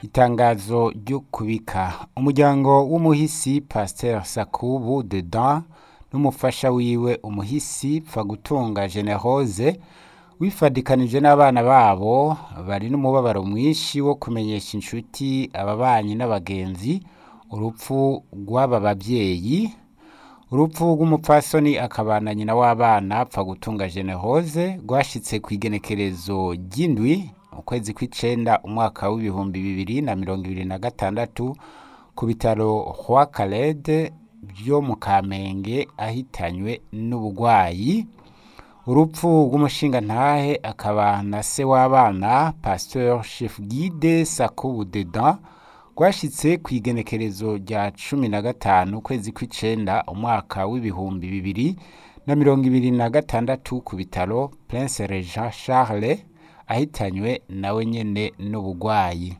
itangazo ryo kubika umuryango w'umuhisi pasteur sakubu dedan n'umufasha wiwe umuhisi pfagutunga generose wifadikanije n'abana babo bari n'umubabaro mwinshi wo kumenyesha inshuti ababanyi n'abagenzi urupfu rw'aba bavyeyi urupfu rw'umupfasoni akabana nyina w'abana pfagutunga generose rwashitse kw'igenekerezo ry'indwi ukwezi kw'icenda umwaka w'ibihumbi bibiri na mirongo ibiri na gatandatu ku bitaro roi calede vyo mu kamenge ahitanywe n'ubugwayi urupfu rw'umushingantahe akaba na se w'abana pasteur chef guide sakubu dedan rwashitse kw'igenekerezo rya cumi na gatanu ukwezi kw'icenda umwaka w'ibihumbi bibiri na mirongo ibiri na gatandatu ku bitaro prince regent charles ahitanywe nawe nyene n'ubugwayi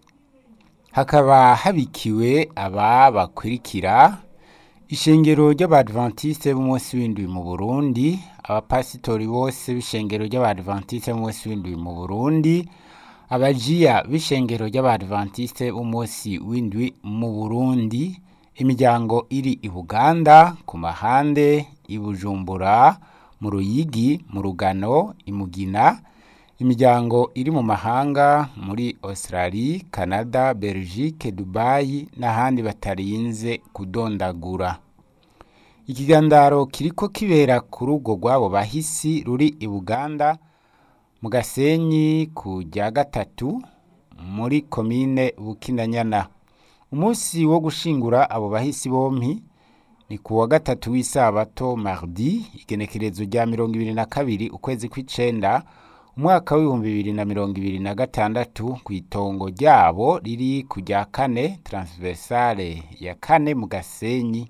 hakaba habikiwe aba bakurikira ishengero ry'abadventiste b'umunsi w'indwi mu burundi abapasitori bose b'ishengero ry'abadventiste b'umunsi w'indwi mu burundi abajiya b'ishengero ry'abadventiste b'umunsi w'indwi mu burundi imiryango iri i buganda ku mahande i bujumbura mu ruyigi mu rugano i mugina imiryango iri mu mahanga muri australie canada belgique dubai n'ahandi batarinze kudondagura ikigandaro kiriko kibera ku rugo rw'abo bahisi ruri i buganda mu gasenyi ku rya gatatu muri komine bukinanyana umunsi wo gushingura abo bahisi bompi ni ku wa gatatu w'isabato mardi igenekerezo rya mirongo ibiri na kabiri ukwezi kw'icenda umwaka w'ibihumbi bibiri na mirongo ibiri na gatandatu ku itongo ryabo riri ku rya kane transversale ya kane mu gasenyi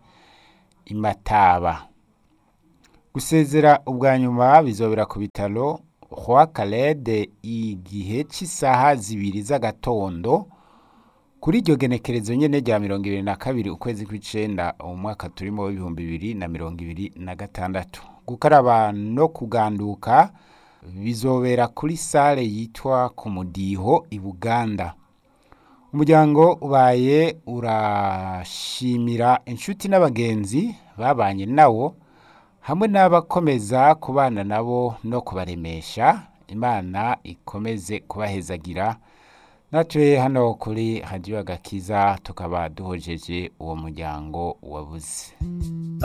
imataba gusezera ubwa nyuma bizobera ku bitaro roi calede igihe c'isaha zibiri z'agatondo kuri iryo genekerezo nyene rya mirongo ibiri na kabiri ukwezi kw'icenda umwaka turimo w'ibihumbi bibiri na mirongo ibiri na gatandatu gukaraba no kuganduka bizobera kuri sale yitwa ku mudiho i buganda umuryango ubaye urashimira inshuti n'abagenzi babanye nawo hamwe n'abakomeza kubana nabo no kubaremesha imana ikomeze kubahezagira natwe hano kuri radiyo agakiza tukaba duhojeje uwo muryango wabuze